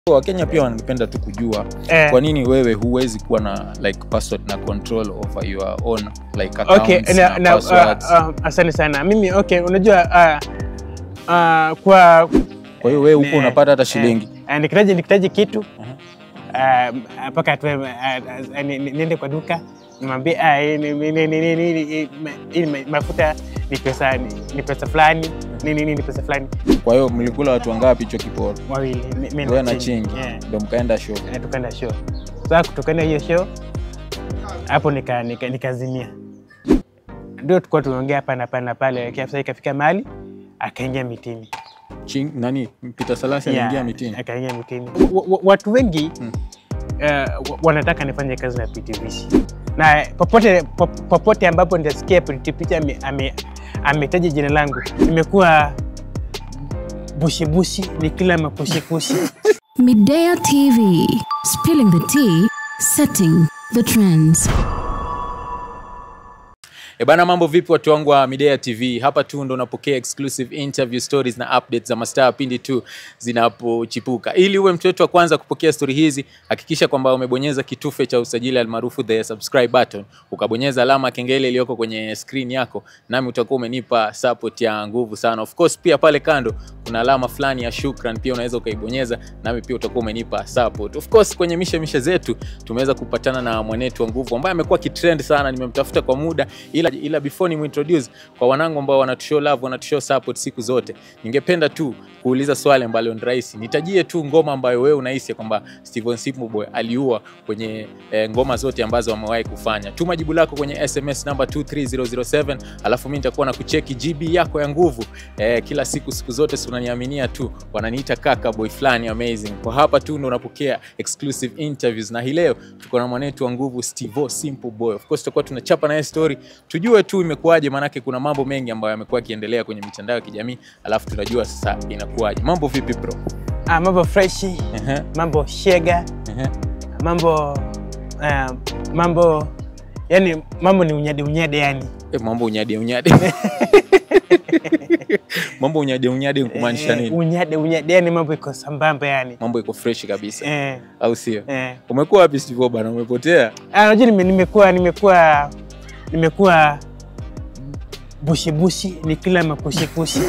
wakenya pia wanapenda tu kujua Eh, kwa nini wewe huwezi kuwa na like password na control over your own like accounts okay, na, na, na, passwords uh, uh, asante sana mimi okay unajua uh, uh, kwa kwa hiyo wewe huko ne- unapata hata shilingi uh, nikitaji nikitaji kitu Aha. uh, mpaka tu uh, uh, ni- ni- niende kwa duka nimwambie ah, hii ni- ni- ni- ni- ni- ni- ni- hii ma- hii ma- mafuta ni pesa ni ni pesa fulani ni nini ni pesa fulani kwa hiyo mlikula watu wangapi hicho kiporo wawili mi- mi wewe na Chingi. chingi Yeah. ndo mkaenda show Eh, tukaenda show sasa kutokana hiyo show hapo nika, nika, nikazimia ndio tulikuwa tunaongea hapa na pale na pale kiafisa ikafika mahali akaingia mitini Ching, nani Peter Salasi Yeah, aliingia mitini akaingia mitini wa, wa, watu wengi Mm. eh, wa- wanataka nifanye kazi na PTVC na popote pop- popote ambapo nitasikia PTVC ame- ame- ametaja jina langu nimekuwa bushibushi ni kila makushikushi Midea TV, spilling the tea, setting the trends. E bana, mambo vipi watu wangu wa Midea TV? Hapa tu ndo unapokea exclusive interview stories na updates za mastaa pindi tu zinapochipuka. Ili uwe mtu wetu wa kwanza kupokea stori hizi, hakikisha kwamba umebonyeza kitufe cha usajili almaarufu the subscribe button, ukabonyeza alama ya kengele iliyoko kwenye screen yako, nami utakuwa umenipa support ya nguvu sana. Of course pia pale kando kuna alama fulani ya shukran, pia unaweza ukaibonyeza, nami pia utakuwa umenipa support. Of course kwenye mishe mishe zetu tumeweza kupatana na mwanetu wa nguvu ambaye amekuwa kitrend sana, nimemtafuta kwa muda ila, ila before ni introduce kwa wanangu ambao wanatushow love wanatushow support siku zote, ningependa tu kuuliza swali ambalo ni rahisi. Nitajie tu ngoma ambayo wewe unahisi kwamba Steven Simple Boy aliua kwenye eh, ngoma zote ambazo amewahi kufanya. Tuma jibu lako kwenye SMS namba 23007 alafu mimi nitakuwa na kucheki GB yako ya nguvu eh, kila siku siku zote, si unaniaminia tu, wananiita kaka boy fulani amazing. Kwa hapa tu ndo unapokea exclusive interviews, na hii leo tuko na mwanetu wa nguvu Steve Simple Boy. Of course tutakuwa tunachapa naye story tujue tu imekuwaje, maanake kuna mambo mengi ambayo yamekuwa yakiendelea kwenye mitandao ya kijamii, alafu tunajua sasa inakuwaje. Mambo vipi bro? ah, mambo freshi Ehe, mambo shega ehe. mambo uh, mambo yani mambo ni unyade unyade yani Eh, mambo unyade unyade mambo unyade unyade kumaanisha Eh, nini? unyade unyade yani mambo iko sambamba yani Mambo iko fresh kabisa, eh, au sio? eh. Umekuwa wapi Steve bana? Umepotea? Ah, unajua nime- nimekuwa nimekuwa nimekuwa bushibushi ni kila makushikushi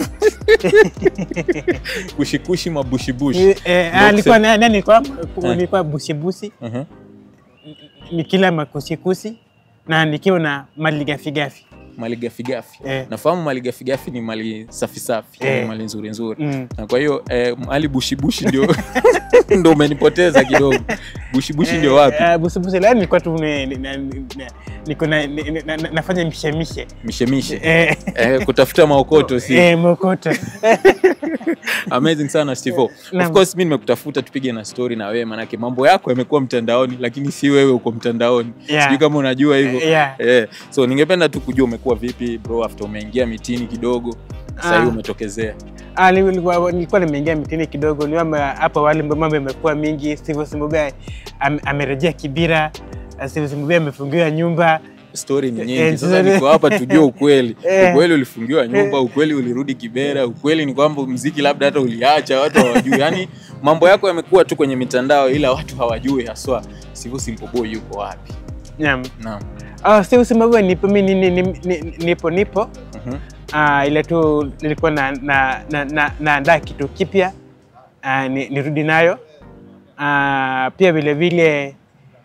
kushikushi mabushibushi. Eh, eh, Ndio ah, nilikuwa kusema- na- na- nilikuwa Eh. nilikuwa bushibushi Mhm. ni kila makushikushi na nikiwa na mali gafigafi Mali gafigafi. Eh. Nafahamu mali gafigafi ni mali safi safi, Eh. yani mali nzuri nzuri. mm. Na kwa hiyo eh, mali bushibushi ndio ndio umenipoteza kidogo. Bushibushi ndio wapi? Eh, bushibushi la nilikuwa tu ne- ne- na- na- niko na- ne- ne- na- na- nafanya mishemishe Mishemishe. eh, Eh, kutafuta maokoto si eh, mokoto amazing sana Steve. Of Naam. course mimi nimekutafuta tupige na story na wewe manake mambo yako yamekuwa mtandaoni lakini si wewe uko mtandaoni. Yeah. Sijui kama unajua hivyo. Yeah. Eh, so ningependa tu kujua umekuwa vipi bro after umeingia mitini kidogo. Sasa hivi Ah. umetokezea. Ah, nilikuwa nilikuwa nimeingia mitini kidogo niama hapo awali mambo imekuwa mingi Steve Simbube am, amerejea Kibira ah, Steve Simbube amefungiwa nyumba Story ni nyingi. Eh, Sasa story- niko hapa tujue ukweli. Eh. Ukweli ulifungiwa nyumba, ukweli ulirudi Kibera, ukweli ni kwamba mziki labda hata uliacha watu hawajui. Yaani mambo yako yamekuwa tu kwenye mitandao ila watu hawajui haswa Steve Simple Boy yuko wapi. Naam. Naam. Ah, Steve Simbube nipo mimi ni, ni, ni, nipo nipo Mhm. Ah, ile tu nilikuwa na na na, na, naandaa kitu kipya ah, ni, nirudi nayo Ah, pia vile vile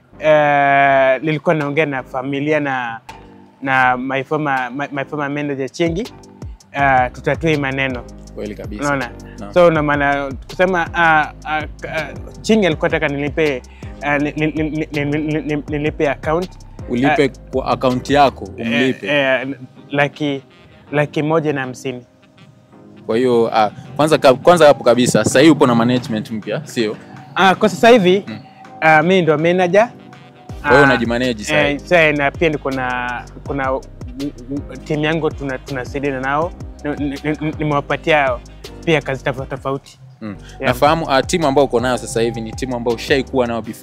eh, nilikuwa naongea na familia na na my former, my, my former manager Chingi uh, tutatue hii maneno Kweli kabisa. unaona Naam. so na maana kusema uh, uh, uh, Chingi alikuwa taka nilipe uh, ni- ni- ni- ni- ni- ni- nilipe account Ulipe kwa akaunti yako umlipe. eh, eh, laki laki moja na hamsini Kwa hiyo ah, kwanza ka- kwanza hapo kabisa sasa hivi upo na management mpya, sio? Ah, kwa sasa hivi Mm. ah, mimi ndo manager. Wewe Ah, unajimanage sasa eh, hivi. sasa na pia niko na kuna timu yangu tuna tunasaidiana nao Ni- ni- ni- nimewapatia pia kazi tofauti tofauti. Mm. Yeah. Nafahamu uh, timu ambayo uko nayo sasa hivi ni timu ambayo ushaikuwa nayo before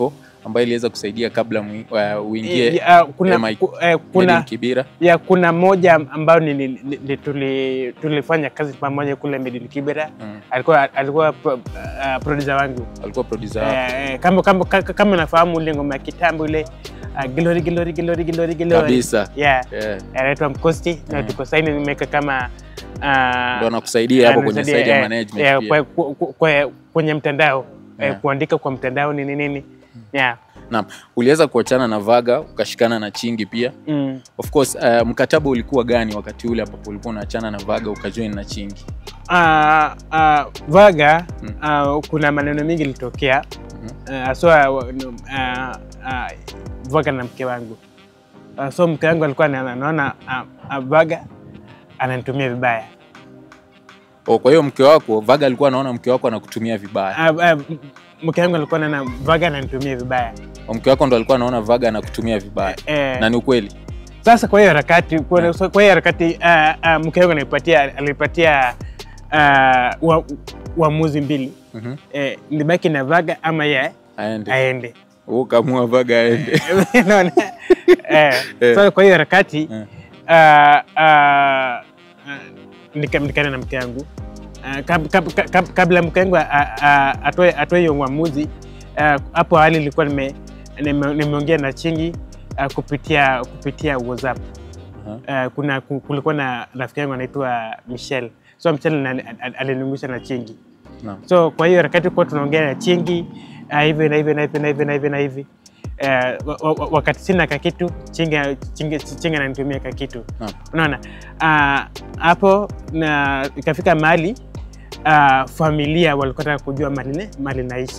ambayo iliweza kusaidia kabla mwi- uh, uingie Ya, kuna, MI ku- eh, Made in kuna, Kibira? ya, kuna moja ambayo ni, ni, ni, tuli, tulifanya kazi pamoja kule Made in Kibera. Mm. Alikuwa, alikuwa pro, uh, producer wangu Alikuwa producer wako. eh, eh, kama, kama, kama, kama nafahamu ile ngoma ya kitambo ile uh, Glory, Glory, Glory, Glory, Glory. kabisa. Yeah. Yeah. anaitwa Mkosti na Mm. tuko saini nimeweka kama uh, Ndo anakusaidia hapo kwenye anasaidia, side ya eh, management eh, pia. kwe- kwe- kwe- kwenye mtandao eh, Yeah. kuandika kwa mtandao nini nini yeah. Naam, uliweza kuachana na Vaga ukashikana na Chingi pia. mm. Of course, uh, mkataba ulikuwa gani wakati ule ambapo ulikuwa unaachana na Vaga ukajoin na Chingi? uh, uh, Vaga Mm. uh, kuna maneno mengi ilitokea Mhm. uh, so uh, uh, uh, Vaga na mke wangu uh, so mke wangu alikuwa ana- anaona uh, uh, Vaga ananitumia vibaya Oh, kwa hiyo mke wako Vaga alikuwa anaona mke wako anakutumia vibaya. uh, uh, mke wangu alikuwa anaona Vaga ananitumia vibaya Oh, mke wako ndo alikuwa anaona Vaga anakutumia vibaya. eh, Na ni ukweli. Sasa kwa hiyo harakati kwa so kwa hiyo harakati uh, uh, mke wangu alipatia alipatia uh, wa- uamuzi mbili Mhm. eh, nibaki na Vaga ama ye Aende. aende Wewe kamua Vaga aende. Unaona? eh, Eh. so kwa hiyo harakati Eh. uh, uh, uh, nika- nikana na mke wangu uh, kab, kab, kab, kabla mke wangu a- a- atoe atoe hiyo uamuzi uh, hapo awali nilikuwa nime- nime- nimeongea na Chingi uh, kupitia kupitia WhatsApp uh, kuna ku- kulikuwa na rafiki yangu anaitwa Michelle so Michelle ali- ali- alinungusha na Chingi Naam. so kwa hiyo wakati kuwa tunaongea na Chingi uh, hivi na hivi na hivi na hivi na hivi na hivi uh, wa- wa- wakati sina kakitu Chingi Chingi Chingi ananitumia kakitu Naam. unaona Ah, hapo na ikafika mahali uh, familia walikuwa nataka kujua mali ne- mali naishi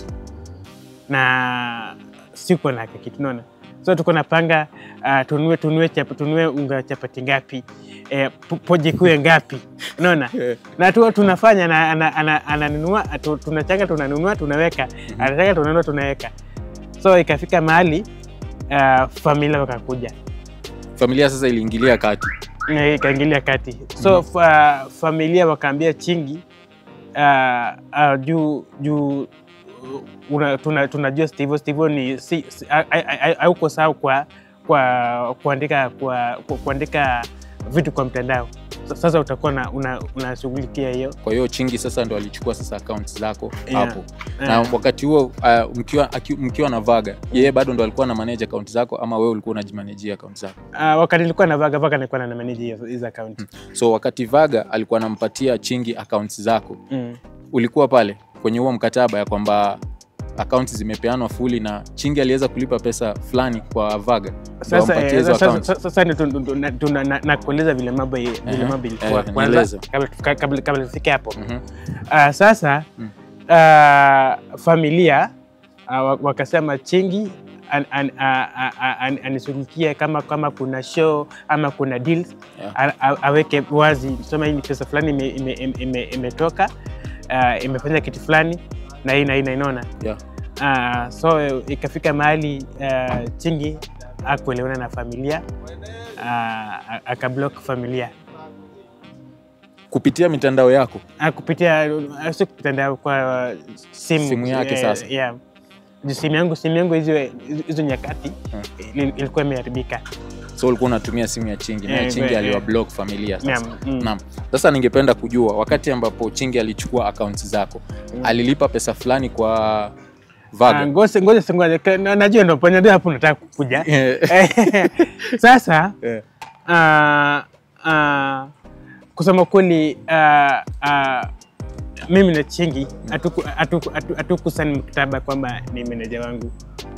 na siko na kakitu unaona so tuko napanga uh, tunue tunue chap, tunue unga chapati ngapi eh, po- poji kuwe ngapi unaona Eh. na tu, tunafanya na ana- ana- ananunua tu- tunachanga tunanunua tunaweka anachanga tunanunua tunaweka so ikafika mahali uh, familia wakakuja Familia sasa iliingilia kati. na ikaingilia kati so fa, familia wakaambia Chingi uh, uh, juu juu uh, una- tuna- tunajua Steve Steve ni si, si, a- a- a- hauko sawa kwa kwa kuandika kwa, kwa kuandika vitu kwa mtandao Sa- sasa utakuwa na- una- unashughulikia hiyo Kwa hiyo Chingi sasa ndo alichukua sasa accounts zako Yeah. hapo. Na wakati huo uh, mkiwa aki- mkiwa na Vaga, yeye bado ndo alikuwa na manage account zako ama wewe ulikuwa unajimanajia account zako? uh, wakati nilikuwa na vaga vaga nilikuwa na manage hizo hizo account So wakati Vaga alikuwa anampatia Chingi accounts zako, mm. ulikuwa pale kwenye huo mkataba ya kwamba accounts zimepeanwa fuli na Chingi aliweza kulipa pesa fulani kwa Vaga ndo Sasa ampatie eh, hizo sasa- accounts? sasa- sasa ndio tu- tu- na- tuna- na- nakueleza vile mambo vile Ehe, mambo ilikuwa eh, kwanza nieleze. kabla tufika- kabla kabla tufike hapo Mhm. Ah, sasa Mm. ah, familia ah, wa- wakasema Chingi an, an, a- a- a- an, anishughulikie kama kama kuna show ama kuna deals Yeah. a- a- aweke wazi, sema hii ni pesa fulani ime- ime- ime- ime- imetoka ah, imefanya kitu fulani na hii na hii na inaona Yeah. Ah, so ikafika mahali ah, Chingi akuelewana na familia uh, akablock familia Kupitia mitandao yako Ah, kupitia ah, si kupitia kwa simu, Simu yake eh, sasa. yeah. Juu simu yangu simu yangu hizo hizo nyakati Hmm. ili- ilikuwa imeharibika. so ulikuwa unatumia simu ya Chingi na Eh, Chingi eh, aliwa eh. block familia sasa. Naam, mm. Naam. Sasa ningependa kujua wakati ambapo Chingi alichukua accounts zako, alilipa pesa fulani kwa Ah, Vaga. ngoja ngoja ngoja ka- na- najua ndo panya ndio hapo nataka kukuja. Eh, Sasa eh, ah, ah, kusema kweli ah, ah, mimi na Chingi hatuku- hatuku- hatu- hatukusaini mkataba kwamba ni meneja wangu.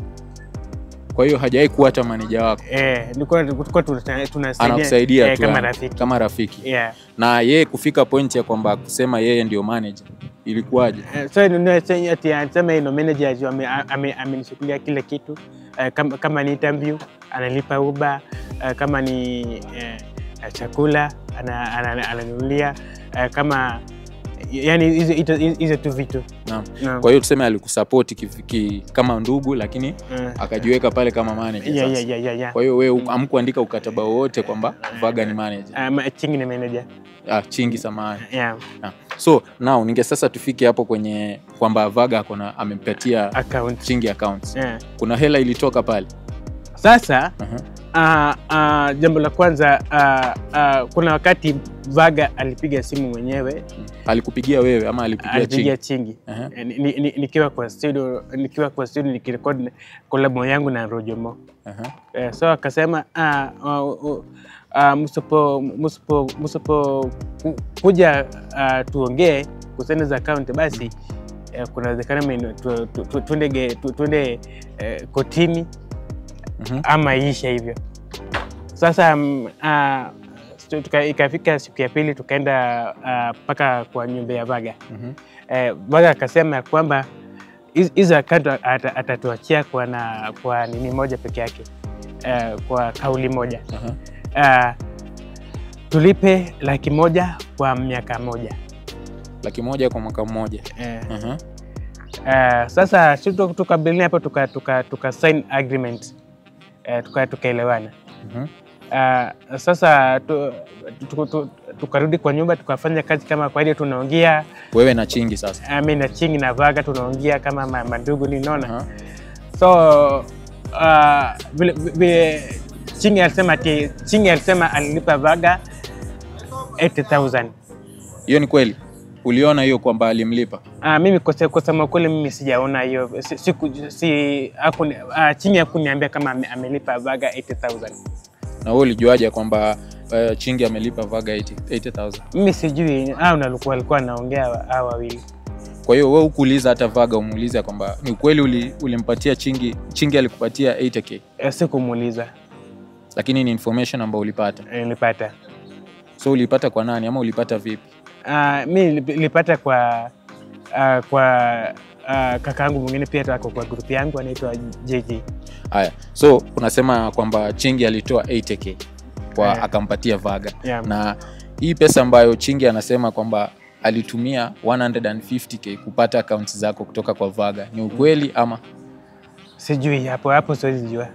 Kwa hiyo hajawahi kuwa hata maneja wako, Eh, nilikuwa tulikuwa tuna- tunasaidia anakusaidia eh, tu kama yani, rafiki. kama rafiki. Yeah. Na yeye kufika point ya kwamba kusema yeye ndio manager ilikuwaje? Eh, so nunue senye ati anasema ino manager juu ame- ame- amenishughulia kila kitu Eh, kama, kama ni interview analipa uba kama ni eh, chakula ana- ana- ananunulia eh, kama yani hizo hizo- hizo tu vitu Naam. Naam. Kwa hiyo tuseme alikusapoti ki- ki- kama ndugu lakini Eh. akajiweka pale kama manager Yeah, sasa. yeah, yeah, yeah, yeah. Kwa hiyo wewe hamkuandika ukataba wowote kwamba Vaga ni manager. Um, chingi ni manager Ah, chingi samahani. yeah. Ah. So now ninge sasa tufike hapo kwenye kwamba Vaga akona amempatia account chingi accounts. yeah. Kuna hela ilitoka pale. Sasa Aha. uh, uh, jambo la kwanza uh, uh, kuna wakati Vaga alipiga simu mwenyewe Alikupigia wewe ama alipigia alipigia chingi? chingi Aha. Eh, ni- ni- nikiwa kwa studio nikiwa kwa studio nikirekodi kolabo yangu na Rojomo Aha. Eh, so akasema ah, uh, uh, uh, msipo msipo msipo ku- kuja uh, tuongee kuhusiana za account basi eh, kuna uwezekano mimi tu- tu- tu- tuende ge- tu- tuende eh, kotini Mhm. ama iishe hivyo. Sasa mm, uh, tuka, ikafika siku ya pili tukaenda mpaka kwa nyumba ya Vaga. Mhm. Eh, Vaga akasema ya kwamba hizi- hizo account ata- atatuachia kwa, na, kwa nini moja peke yake eh, kwa kauli moja Aha. uh, tulipe laki moja kwa miaka moja Laki moja kwa mwaka mmoja. eh, Aha. uh, sasa si tu- tukabiliana hapo tuka, tuka, tuka sign agreement eh, tuka- tukaelewana Mhm. uh, sasa tu, tu, tu, tukarudi kwa nyumba tukafanya kazi kama kwa ile tunaongea Wewe na chingi sasa. uh, mi na chingi na vaga tunaongea kama ma- mandugu ninaona Aha. so uh, vile, vile chingi alisema ati chingi alisema alilipa vaga 80000 Hiyo ni kweli. Uliona hiyo kwamba alimlipa? Uh, mimi kose- kusema kweli mimi sijaona hiyo si, siku, si, hakuni, uh, chini hakuniambia kama ame, amelipa vaga 80000 Na wewe ulijuaje kwamba uh, chingi amelipa Vaga 80 80000? mimi sijui au nalikuwa alikuwa anaongea hao wawili Kwa hiyo wewe ukuuliza hata Vaga umuulize kwamba ni ukweli uli, ulimpatia chingi chingi alikupatia 80k Eh, sikumuuliza lakini ni information ambayo ulipata. eh, nilipata So ulipata kwa nani ama ulipata vipi? uh, mi nilip- nilipata kwa uh, kwa uh, kakaangu mwingine pia ako kwa grupu yangu anaitwa JJ Haya, so unasema kwamba Chingi alitoa 80k kwa Eh. akampatia Vaga Yeah. na hii pesa ambayo Chingi anasema kwamba alitumia 150k kupata akaunti zako kutoka kwa Vaga ni ukweli ama? sijui hapo hapo siwezi jua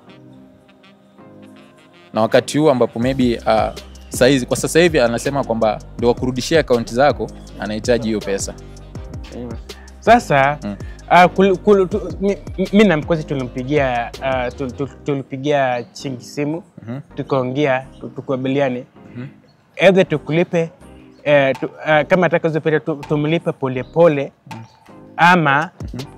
Na wakati huu ambapo maybe uh, saizi kwa sasa hivi anasema kwamba ndio wakurudishia akaunti zako anahitaji hiyo pesa. Mm. Sasa Mm. uh, kul, kul, tu, mi, mi na mkozi tulimpigia uh, tul, tul, tulipigia chingi simu Mhm. tukaongea tu- tukubaliane Mhm. either tukulipe uh, tu, uh, kama ataka hizo pesa tu, tumlipe polepole ama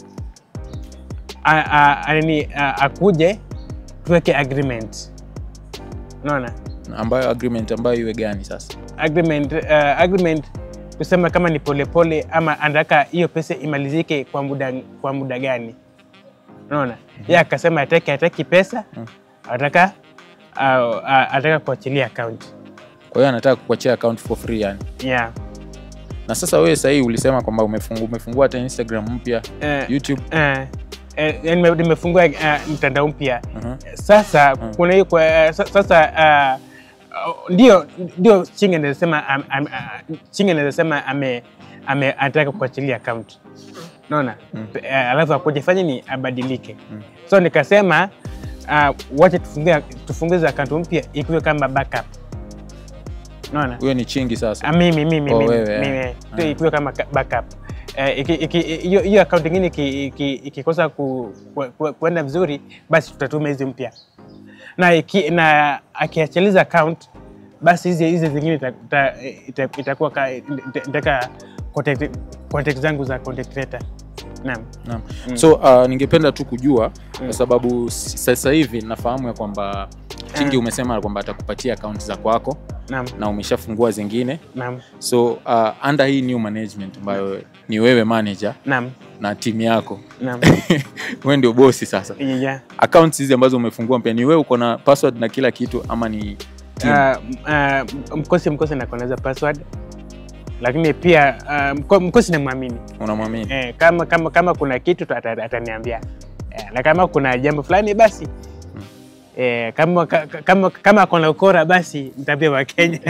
a- a- a- nini, a- akuje tuweke agreement unaona Ambayo agreement ambayo iwe gani sasa? agreement, uh, agreement kusema kama ni polepole ama anataka hiyo pesa imalizike kwa muda, kwa muda gani unaona ye akasema ataki ataki pesa ataka uh, uh, ataka kuachilia account Kwa hiyo anataka kukuachia account for free yani. yeah. Na sasa wewe sahii ulisema kwamba umefungua, umefungua hata Instagram mpya, uh, YouTube. uh, uh, nime- nimefungua uh, mtandao mpya Mhm. sasa kuna hiyo kwa uh, sa- sasa uh, uh, ndio ndio chinge anasema am, am, uh, chinge anasema ame, ame anataka kuachilia account naona mm. uh, alafu akuja fanya ni abadilike mm. so nikasema uh, wacha tufungue tufungue hizo account mpya ikiwe kama backup naona Huyo ni Chingi sasa. Ah, mimi mimi Oh, mimi wewe, mimi eh. tu ikiwe kama ka- backup Eh, iki- iki- hiyo hiyo account ingine iki- iki- ikikosa ku, ku, ku, kuenda vizuri basi tutatuma hizi mpya na iki, na akiachiliza account basi hizi hizi zingine ita- ita- ita- itakuwa ka- ita- itaka contact, contact zangu za contact creator naam Naam. So uh, ningependa tu kujua kwa sababu s- sasa hivi nafahamu ya kwamba Chingi Mm. umesema kwamba atakupatia akaunti za kwako naam na umeshafungua zingine. naam So uh, under hii new management ambayo ni wewe manager naam na timu yako naam wewe ndio bosi sasa. yeah. Accounts hizi ambazo umefungua mpya ni wewe uko na password na kila kitu ama ni team? Uh, uh, mkosi mkosi nakoneza password lakini pia uh, mko- mkosi namwamini Unamwamini? eh, kama, kama, kama kuna kitu tu ata- ataniambia eh, na kama kuna jambo fulani basi Eh, kama ka- ka- kama kama akona ukora basi mtabia wa Kenya.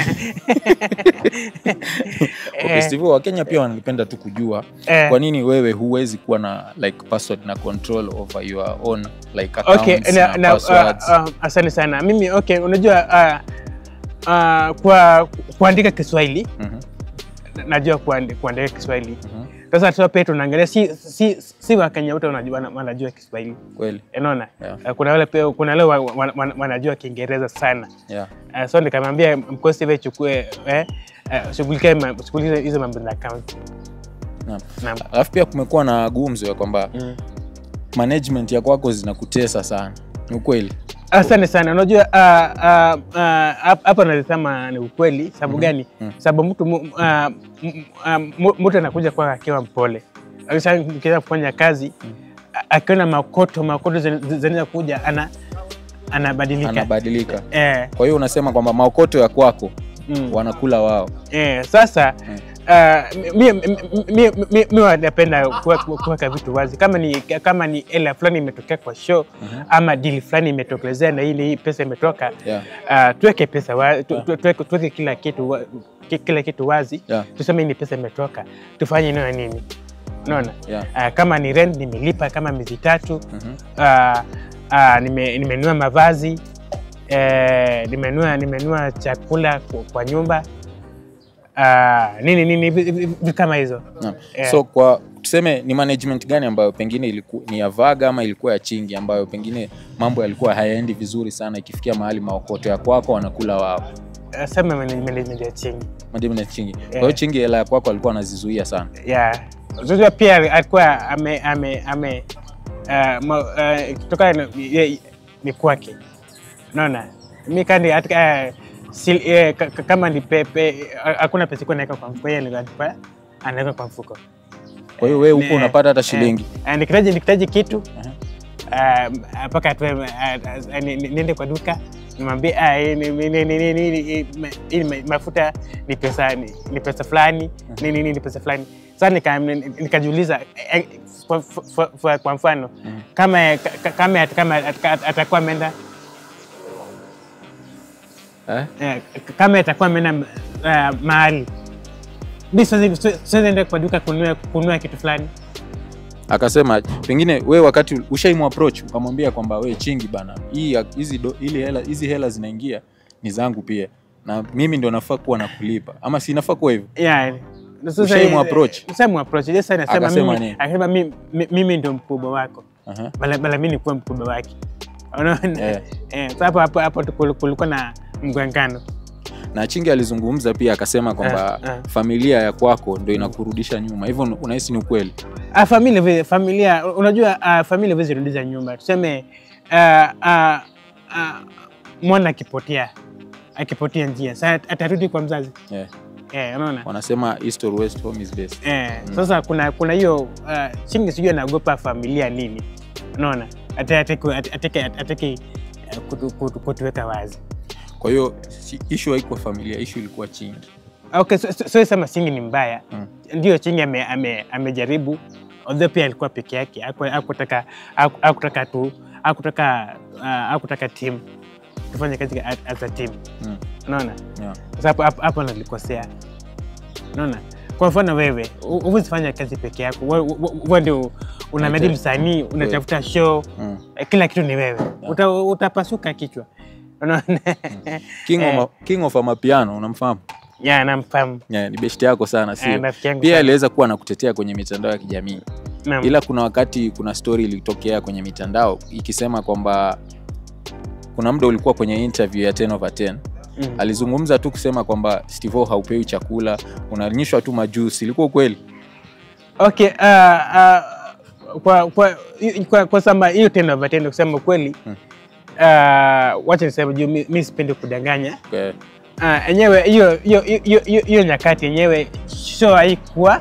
Okay, Steve, Wakenya pia wanapenda tu kujua Eh. kwa nini wewe huwezi kuwa na like password na control over your own like accounts Okay, na, na, na, passwords. uh, uh, asante sana. Mimi okay, unajua uh, uh, kwa kuandika Kiswahili Mhm, najua kuandi- kuandika Kiswahili. mhm, Sasa tu pia tunaangalia si si, si Wakenya wote wanajua wana- wanajua Kiswahili. kweli Unaona? Yeah. Uh, kuna wale pia kuna wale wa- wa- wa- wanajua Kiingereza sana. yeah. Uh, so nikamwambia mkosi wewe chukue eh, uh, shughulikia ma- shughulikia hizo mambo za account. Naam. Naam. Alafu pia kumekuwa na gumzo ya kwamba Mm. management ya kwako zinakutesa sana, ni ukweli? Asante sana. Unajua ah, ah, ah, hap- hapa nasema ni ukweli. Sababu gani? Sababu mtu mu- ah, m- ah, mu- mtu anakuja kwa akiwa mpole, Akisha- akianza kufanya kazi a- akiona makoto makoto zen- zinaweza kuja ana anabadilika. Anabadilika. Eh, Kwa hiyo unasema kwamba maokoto ya kwako mm. wanakula wao. Eh, sasa ah, mi- mi- mi- mi- mi- mi napenda kuwe- kuweka vitu wazi kama ni kama ni hela fulani imetokea kwa show ama dili fulani imetokelezea na hii na hii pesa imetoka Yeah. uh, tuweke pesa wa, tu, tu, tuweke, tuweke kila kitu wa, ki- kila kitu wazi Yeah. tuseme hii ni pesa imetoka tufanye nini na nini unaona Yeah. uh, kama ni rent nimelipa kama miezi tatu Mhm. uh, uh, nime, nimenunua mavazi eh, nimenunua nimenunua chakula kwa, kwa nyumba uh, nini nini vi- vi- vitu kama hizo Naam. Yeah. So kwa tuseme ni management gani ambayo pengine ilikuwa ni ya Vaga ama ilikuwa ya Chingi ambayo pengine mambo yalikuwa hayaendi vizuri sana ikifikia mahali maokoto ya kwako wanakula wao. uh, sema management ya chini Management ya Chingi. Kwa hiyo Yeah. Chingi hela ya kwako alikuwa anazizuia sana. yeah. Unajua pia alikuwa ame ame ame uh, ma, uh, kutoka na- ye- ni kwake, unaona mi kandi atika uh, sil, eh, ka- ka- kama ni pepe uh, hakuna pesa ikuwa naweka kwa mfuko, yeye alikuwa anachukua, anaweka kwa mfuko. Kwa hiyo wewe huko Ne- unapata hata eh, shilingi. eh, nikitaji nikitaji kitu ah, mpaka tu niende kwa duka nimwambie ah, hii ni- ni- ni- ni- ni- ni- ni- ma- hii ma- mafuta ni pesa ni ni pesa fulani ni nini ni pesa fulani sasa nika- nikajiuliza eh, kwa- kwa- kwa- kwa mfano kama ka- kama kama atakuwa ameenda Eh? eh, kama atakuwa ameenda ah, mahali mi siwezi- siwezi enda kwa duka kununua kununua kitu fulani Akasema pengine we wakati ushaimu approach ukamwambia kwamba we Chingi bana, hii ya- hizi do- ili hela hizi hela zinaingia ni zangu pia na mimi ndo nafaa kuwa nakulipa ama si nafaa kuwa hivyo? Yeah. Sasa, Ushaimu eh, approach? ushaimu approach. Yes, anasema Akasema mimi, nini? akasema mimi, mi- mimi ndo mkubwa wako Aha. bala, bala mimi nikuwa mkubwa wake unaona Yeah. eh, so hapo hapo hapo tu kul- kulikuwa na mgwangano Na Chingi alizungumza pia akasema kwamba Ah, ah. familia ya kwako ndo inakurudisha nyuma, hivyo unahisi ni ukweli? Ah, familia vile familia unajua uh, familia vile zirudisha nyumba tuseme uh, uh, uh, mwana akipotea akipotea njia sasa atarudi kwa mzazi Yeah. eh, unaona Wanasema east or west home is best. Eh, sasa kuna kuna hiyo uh, Chingi sijui anaogopa familia nini, unaona Ate- ateke ateke ateke uh, kutu- kutu- kutuweka wazi. Kwa hiyo si- issue haikuwa familia, issue ilikuwa Chingi. Okay, so, so, so sema Chingi ni mbaya Mm. ndio Chingi ame, ame, amejaribu although pia alikuwa peke yake, haku- hakutaka haku- hakutaka tu hakutaka uh, hakutaka team tufanye kazi as- as a team, Mm. unaona Yeah. Sasa hapo hapo hapo nalikosea, unaona. Kwa mfano wewe hu- huwezi fanya kazi peke yako, wewe wewe ndio unamedi Okay. msanii, unatafuta show Mm. eh, kila kitu ni wewe, Uta, utapasuka kichwa, unaona. King, Eh. of, King of Amapiano unamfahamu? Ya, namfahamu. Yeah, ni beshte yako sana Eh, sio? rafiki yangu Pia sana. aliweza kuwa anakutetea kwenye mitandao ya kijamii Naam. ila kuna wakati kuna story ilitokea kwenye mitandao ikisema kwamba kuna muda ulikuwa kwenye interview ya 10 over 10 Mm. alizungumza tu kusema kwamba Steve haupewi chakula unanyishwa tu majusi ilikuwa ukweli Okay, uh, uh, kwa kwa kwa, kwa samba hiyo tendo vatendo kusema kweli Hmm. uh, wacha niseme juu mi, mi sipendi kudanganya Eh, Ah, enyewe hiyo hiyo hiyo hiyo- hiyo nyakati yenyewe show haikuwa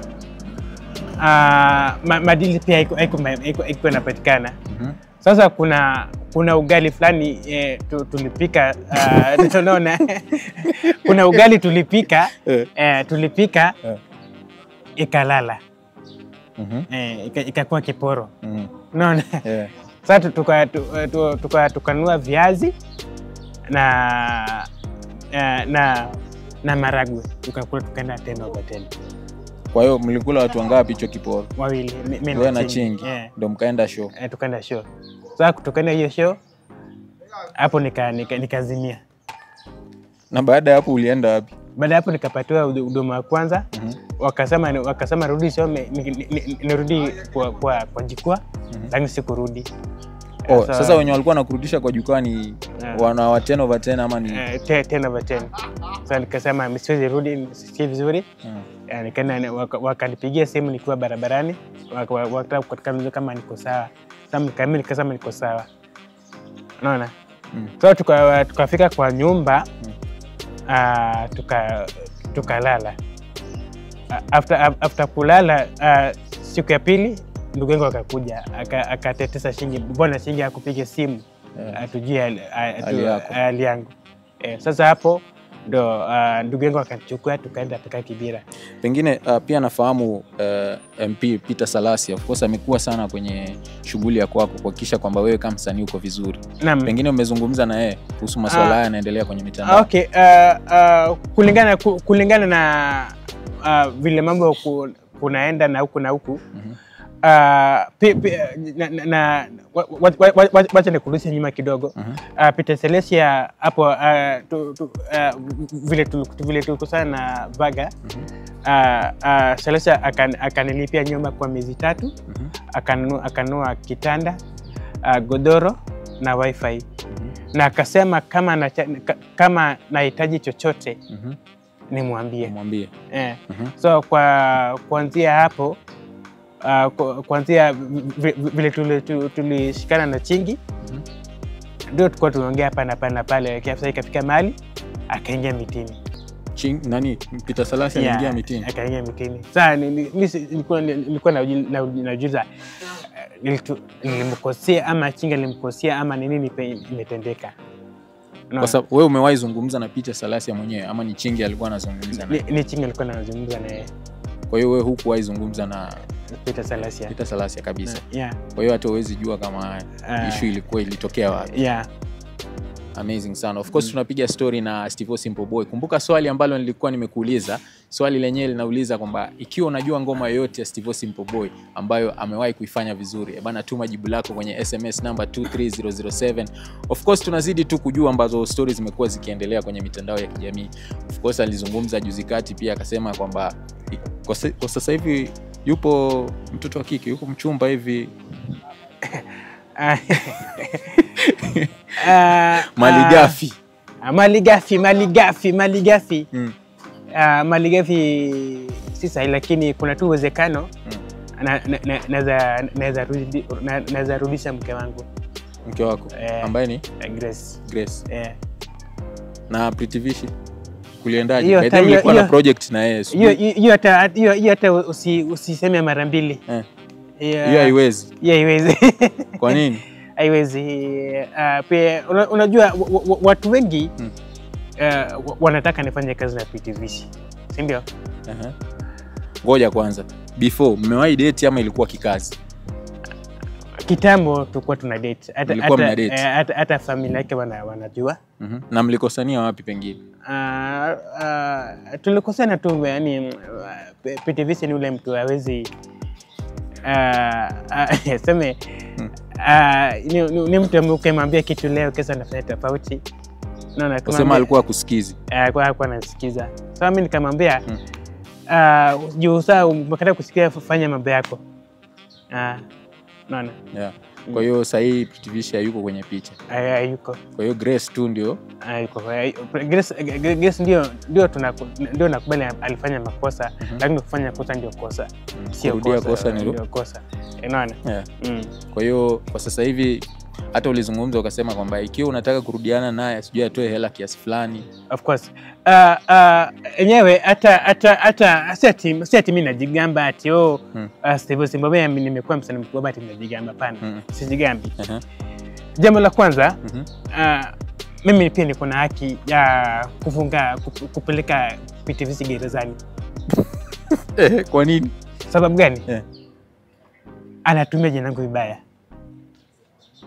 ah, ma, madili pia haiku- haiku- haiku- haikuwa inapatikana. mhm. Sasa kuna kuna ugali fulani eh, tu, tulipika uh, tunaona kuna ugali tulipika Eh. eh, tulipika Eh. ikalala Mhm, eh, ika- ikakuwa kiporo mhm. unaona Eh, Sasa tukanunua tuka, tuka, tuka, tukanunua viazi na na na, na maragwe tukakula, tukaenda tena over tena Kwa hiyo mlikula watu wangapi hicho kiporo? wawili, mi- mi Wewe na Chingi Eh, ndo mkaenda show. eh, tukaenda show. Sasa kutokana hiyo show hapo nikazimia nika, nikazimia. Na baada ya hapo ulienda wapi? Baada ya hapo nikapatiwa hudu- huduma ya kwanza Mhm. wakasema wakasema rudi some ni- ni- ni- nirudi kwa, kwa, kwa jukwaa lakini sikurudi. Oh, Sasa- sasa wenye walikuwa nakurudisha kwa jukwaa ni Yeah. wana wa 10 over 10 ama ni Eh, te- 10 over 10. Sasa nikasema siwezi rudi, si vizuri. Mm. Eh, nikaenda waka- wakanipigia simu nikiwa barabarani, waka- wa- wakataka kuniuliza kama niko sawa. Sasa nika- mimi nikasema niko sawa, unaona. Mm. So tuka- tukafika kwa nyumba ah, tuka tukalala. Ah, After, after kulala ah, siku ya pili ndugu yangu akakuja aka- akatetesa Shingi, mbona Shingi akupiga simu Yeah. atujue hali- a- atu- Hali yako. hali yangu. Eh, sasa hapo ndo ah, ndugu yangu akachukua tukaenda tukaa Kibira. Pengine uh, pia nafahamu uh, MP Peter Salasya of course amekuwa sana kwenye shughuli ya kwako kuhakikisha kwamba wewe kama msanii uko vizuri. Naam. Pengine umezungumza na yeye kuhusu masuala Ah. haya yanaendelea kwenye Ah, mitandao. Okay, uh, uh, kulingana ku- kulingana na uh, vile mambo ku, kunaenda na huku na huku Mhm. uh, pi, pi, na, na, na, wa- wa- wa- wa- wa- wacha nikurudishe nyuma kidogo Mhm. uh, Peter Celestia hapo uh, tu, tu, uh, vile tu- vile tulikusana na Vaga uh, uh, Celestia akan, akanilipia nyumba kwa miezi tatu Mhm. akanunua akanunua kitanda uh, godoro na wifi na akasema kama nacha- ka- kama nahitaji chochote Mhm. nimwambie. Mwambie. Eh. Mhm. So kwa kuanzia hapo uh, ku- kuanzia vi- vi- vile tuli- tu- tulishikana na Chingi Mhm. ndio tulikuwa tunaongea hapa na pale na pale, sasa ikafika mahali akaingia mitini. Ching, nani Peter Salasya Yeah, aliingia mitini. akaingia mitini. Sasa ni- ni- mi si- nilikuwa nilikuwa nauji- nau- najiuliza eh, nilitu- nilimkosea ama Chingi alimkosea ama ni nini pe- imetendeka. Unaona? Kwa sababu wewe umewahi zungumza na Peter Salasya mwenyewe ama ni Chingi alikuwa anazungumza naye? ni, ni Chingi alikuwa anazungumza na yeye Kwa hiyo wewe hukuwahi zungumza na Peter Salasya. Peter Salasya kabisa. Yeah, Kwa hiyo hata huwezi jua kama Ah. issue ilikuwa ilitokea wapi. yeah. Amazing sana. Of course tunapiga story na Steve Simple Boy. Kumbuka swali ambalo nilikuwa nimekuuliza, swali lenyewe linauliza kwamba ikiwa unajua ngoma yoyote ya Steve Simple Boy ambayo amewahi kuifanya vizuri, eh bana, tuma jibu lako kwenye SMS namba 23007. Of course tunazidi tu kujua ambazo stories zimekuwa zikiendelea kwenye mitandao ya kijamii. Of course alizungumza juzi kati pia akasema kwamba i- kwa sa- kwa sasa hivi yupo mtoto wa kike, yupo mchumba hivi Ah, ah, Maligafi. ah, Maligafi, Maligafi, Maligafi. Mm. Ah, Maligafi si sahihi, lakini kuna tu uwezekano na- na- na- naweza- naweza rudi- na- naweza rudisha mke wangu Mke wako Eh. ambaye ni eh, Grace. Grace. Eh. na Pretty Vishi kuliendaje? Hiyo By the hata- way, ulikuwa hiyo- na project na yeye Hiyo sijui. hiyo hata hiyo hiyo hata usi- usiseme mara mbili. Eh, Hiyo hiyo haiwezi. hiyo haiwezi. Kwa nini? haiwezi. Uh, pia una- unajua wa- wa- watu wengi Mm. uh, wa- wanataka nifanye kazi na PTV, si ndio? Aha. Ngoja kwanza, before mmewahi date ama ilikuwa kikazi? Kitambo tulikuwa tuna date hata, Mlikuwa mna hata, date? eh, hata, hata familia yake wana, wanajua Mhm. Na mlikosania wapi pengine? uh, uh, tulikosana tu yani, uh, PTV ni ule mtu hawezi uh, uh, seme Mm. uh, ni, ni, ni mtu ambaye ukimwambia kitu leo kesho anafanya tofauti. Unaona, Kusema ukimwambia- alikuwa kusikizi. Eh, kwa hakuwa anasikiza. Sasa mimi nikamwambia Mm. uh, juu saa umekata kusikia, fanya mambo yako. Ah, naona Yeah. Kwa hiyo sasa hii Pretty Vishi hayuko kwenye picha. Ay- hayuko Kwa hiyo Grace tu ndio hayuko. Ay- Grace Grace ndio ndio tunaku- ndio nakubali alifanya makosa, Mhm. lakini kufanya kosa ndio kosa, mm, sio kurudia kosa ni ndio kosa. Eh, Unaona? yeah. Mm. Kwa hiyo kwa sasa hivi hata ulizungumza ukasema kwamba ikiwa unataka kurudiana naye sijui atoe hela kiasi fulani. Of course. Uh, uh, enyewe hata hata hata si ati si ati mimi najigamba ati oh Mm. uh, Steve Simbabwe mimi nimekuwa msanii mkubwa ati najigamba pana. Mm. Sijigambi. Aha. Jambo la kwanza Mhm. uh, mimi pia niko na haki ya kufunga kup- kupeleka PTVC gerezani. Eh, kwa nini? Sababu gani? Eh. Anatumia jina langu vibaya.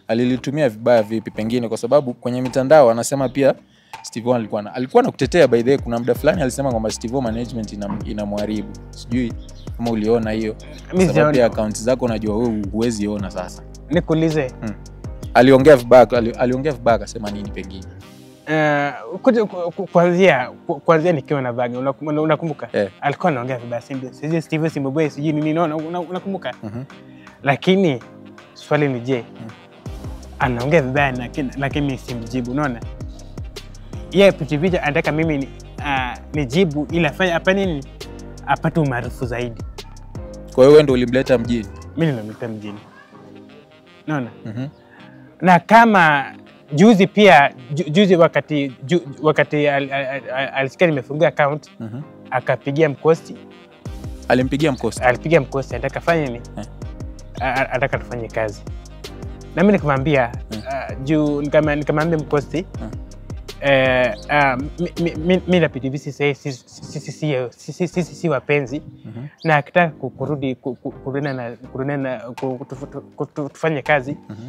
alilitumia vibaya vipi pengine kwa sababu kwenye mitandao anasema pia Steve O alikuwa na, alikuwa nakutetea by the way kuna muda fulani alisema kwamba Steve O management ina inamharibu sijui kama uliona hiyo Kwa Mi sababu sijaona. pia account zako unajua wewe huwezi ona sasa nikuulize aliongea vibaya ali, aliongea vibaya akasema nini pengine Eh, kuja- ku- ku- kuanzia ku- kuanzia nikiwa na Vanga unakum- una- unakumbuka Eh. alikuwa anaongea vibaya si ndio? sijui Steve Simbabwe sijui nini unaona- una- unakumbuka Mhm. lakini swali ni je anaongea vibaya lakini lakini simjibu unaona yeye pichipicha anataka mimi ni, uh, nijibu ili afanye afanye nini apate umaarufu zaidi kwa hiyo wewe ndio ulimleta mjini mi ninamleta mjini naona Mhm. na kama juzi pia ju, juzi wakati ju, wakati al- al- al- alisikia nimefungua account Mhm. akapigia mkosti alimpigia mkosi alipiga mkosi anataka fanye nini Eh. A- a- anataka tufanye kazi nami nikamwambia uh, juu nikama- nikamwambia mkosi eh, ah, mi- mi- mi- mi na PTV sisi- sisi- sisi- sisi- sisi- sisi si wapenzi Mhm. na akitaka ku- kurudi ku- ku- kurudi na kurudi na ku- tu- tu- tu- tu- tufanye kazi Mhm.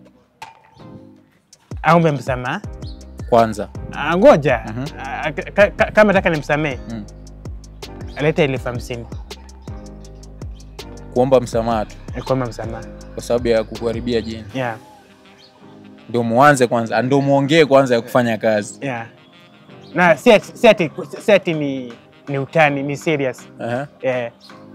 aombe msamaha kwanza Ah, ngoja Mhm. Ah, ka- ka- kama taka nimsamee Mm. alete elfu hamsini kuomba msamaha tu kuomba msamaha kwa sababu ya kukuharibia jina yeah, ndio muanze kwanza ndio muongee kwanza ya kufanya kazi yeah. na si ati- si ati si ati ni, ni utani ni serious Aha. yeah.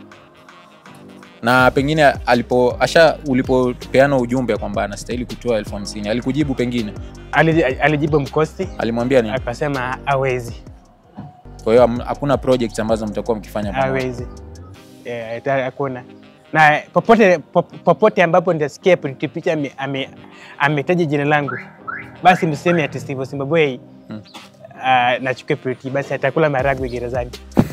na pengine alipo asha ulipopeana ujumbe kwamba anastahili kutoa elfu hamsini alikujibu pengine Ali- alijibu mkosi alimwambia nini akasema awezi kwa hiyo ham- hakuna project ambazo mtakuwa mkifanya pamoja awezi yeah, ita- hakuna na popote pop- popote ambapo nitasikia Pretty Picha ame- ame- ametaja jina langu basi mseme ati Steve Simbabwe Hmm. uh, nachukue Pretty basi atakula maragwe gerezani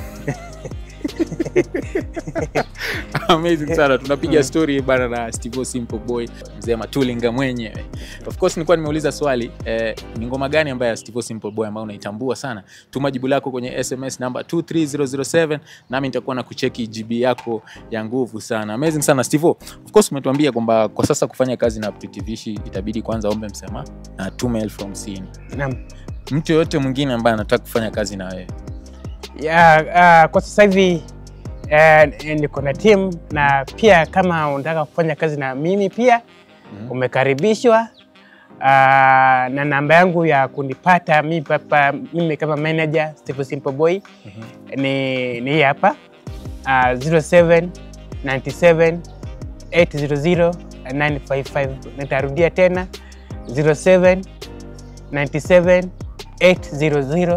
amazing sana tunapiga story bana na Steve Simple Boy mzee Matulinga mwenyewe of course nilikuwa nimeuliza swali eh, ni ngoma gani ambayo ya Steve Simple Boy ambayo unaitambua sana tuma jibu lako kwenye SMS namba 23007 nami nitakuwa na kucheki GB yako ya nguvu sana amazing sana Steve of course umetuambia kwamba kwa sasa kufanya kazi na Pretty Vishi itabidi kwanza ombe msamaha na tume elfu hamsini Naam. mtu yoyote mwingine ambaye anataka kufanya kazi na wewe ya, uh, kwa sasa hivi uh, niko na team na pia kama unataka kufanya kazi na mimi pia Mhm. umekaribishwa uh, na namba yangu ya kunipata mimi, papa, mimi kama manager Steve Simple Boy ni, ni hii hapa uh, 07 97 800 955 nitarudia tena 07 97 800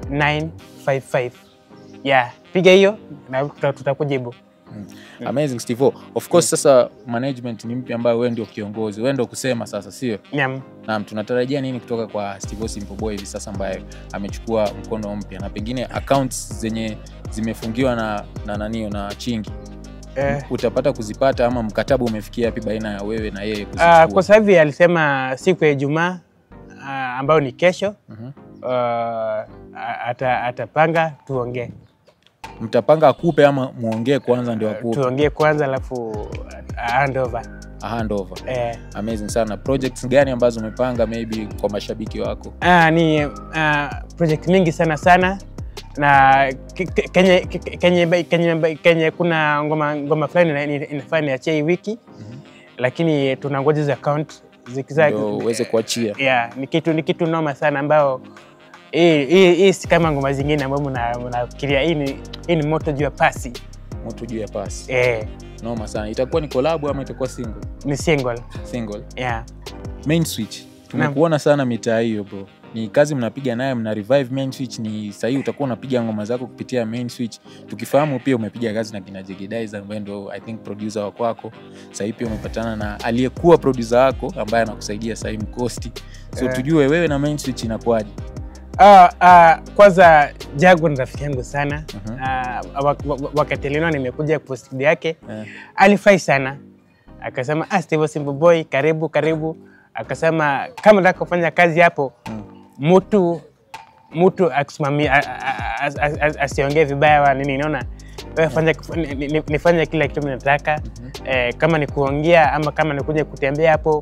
955 yeah, piga hiyo na tuta- tutakujibu amazing Steve of course sasa management ni mpya ambayo wewe ndio kiongozi wewe ndio kusema sasa sio Naam. Naam, tunatarajia nini kutoka kwa Steve Simple Boy hivi sasa ambaye amechukua mkono mpya na pengine accounts zenye zimefungiwa na na nanio na Chingi Eh, utapata kuzipata ama mkataba umefikia wapi baina ya wewe na yeye ah, kuzichukua? kwa sasa hivi alisema siku ya Ijumaa ah, ambayo ni kesho Mhm. ah, ata, atapanga tuongee Mtapanga akupe ama muongee kwanza ndio akupe tuongee kwanza alafu ah, hand over. a handover. Eh, Amazing sana. Projects gani ambazo umepanga maybe kwa mashabiki wako? ah, ni ah, project mingi sana sana na ke- ke- kenye, ke- kenye, kenye, kenye kuna ngoma, ngoma fulani ina- ina- inafaa niachie hii wiki lakini tunangoja hizo account zikiza Ndio uweze kuachia. yeah, ni kitu ni kitu noma sana ambao hii hii- hii si kama ngoma zingine ambayo mna- mnafikiria hii ni, hii ni moto juu ya pasi Mtu juu ya pasi. eh, Noma sana. Itakuwa ni collab ama itakuwa single? ni single Single. yeah. Main Switch. Tumekuona sana mitaa hiyo bro. Ni kazi mnapiga naye, mna revive Main Switch. Ni sahii utakuwa unapiga ngoma zako kupitia Main Switch. Tukifahamu pia umepiga kazi na kina Jegedaiza ambaye ndo I think producer wa kwako. Sahii pia umepatana na aliyekuwa producer wako ambaye anakusaidia sahii Mkosti. So Eh. tujue wewe na Main Switch inakuwaje? Ah, ah, kwanza Jagu ni rafiki yangu sana Mhm. Ah, wak- wak- wakati lino nimekuja post video yake Eh. alifai sana akasema ah, Steve Simple Boy karibu karibu akasema kama nataka kufanya kazi hapo Mm. mtu mtu akusimamia a- a- a- a- a- asiongee vibaya wa nini naona wewe fanya ni- ni- nifanye kila kitu mimi nataka eh, kama ni kuongea ama kama ni kuja kutembea hapo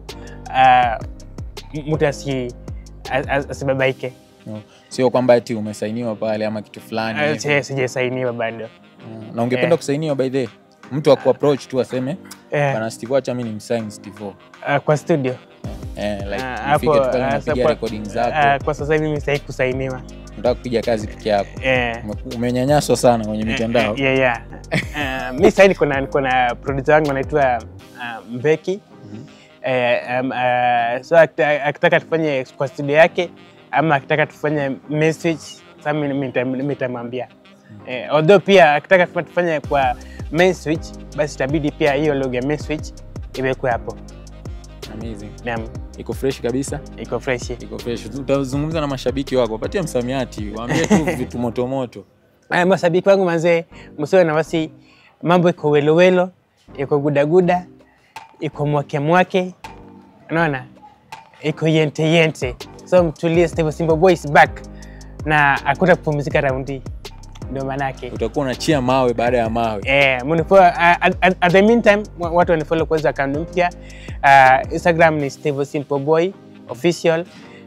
uh, mtu asi as- as- asibabaike. No. Sio kwamba ati umesainiwa pale ama kitu fulani. Uh, hivi. si- Sijasainiwa bado. Mm. Na ungependa Eh. kusainiwa by the way? mtu akuapproach tu aseme Eh, bana Steve acha mimi nimsign Steve O." uh, kwa studio eh, like Ah, ufike hapo, tu pale ah, unapiga kwa- recording ah, zako kwa sasa hivi mimi sitaki kusainiwa. unataka kupiga kazi peke yako Eh, Ume- umenyanyaswa sana kwenye mitandao Eh, yeah, yeah. Uh, mi sahii niko na niko na producer wangu anaitwa uh, Mbeki Eh, um, uh, so akita- akitaka tufanye kwa studio yake ama akitaka tufanye message sasa mimi nita- nitamwambia eh, although pia akitaka tufa- tufanye kwa main switch basi itabidi pia hiyo logo ya main switch iwekwe hapo Amazing. naam iko fresh kabisa iko fresh iko fresh utazungumza na mashabiki wako wapatie msamiati waambie tu vitu motomoto Aya, mashabiki wangu mazee, msiwe na wasi, mambo iko welowelo, iko gudaguda, iko mwake mwake, unaona, iko yente yente, so mtulie. Steve Simba Boy is back na hakuna kupumzika raundi, ndio maanake utakuwa unachia mawe baada ya mawe Eh, munifollow, uh, at, at, at the meantime wa- watu wanifollow kwanza account mpya uh, Instagram ni Steve Simple Boy official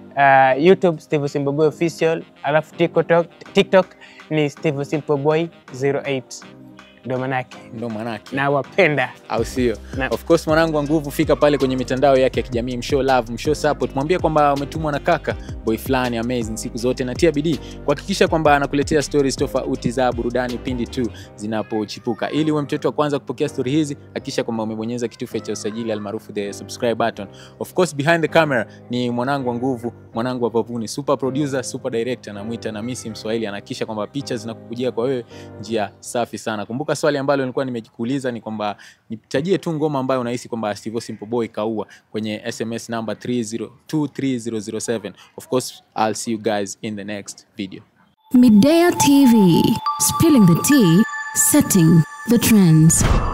uh, YouTube Steve Simple Boy official alafu TikTok, TikTok ni Steve Simple Boy 08 ndio manake ndo manake na wapenda au sio Na- of course mwanangu wa nguvu fika pale kwenye mitandao yake ya kijamii mshow love mshow support mwambie kwamba umetumwa na kaka boy fulani amazing siku zote natia bidii kuhakikisha kwamba anakuletea stories tofauti za burudani pindi tu zinapochipuka ili uwe mtoto wa kwanza kupokea stori hizi hakikisha kwamba umebonyeza kitufe cha usajili almaarufu the subscribe button of course behind the camera ni mwanangu wa nguvu mwanangu wa pavuni super producer super director namwita na misi mswahili anahakikisha kwamba picha zinakukujia kwa wewe njia safi sana kumbuka swali ambalo nilikuwa nimekuuliza ni kwamba nitajie tu ngoma ambayo unahisi kwamba Steve Simple Boy kaua kwenye sms number 3023007 of course i'll see you guys in the next video Midea TV, spilling the tea, setting the trends.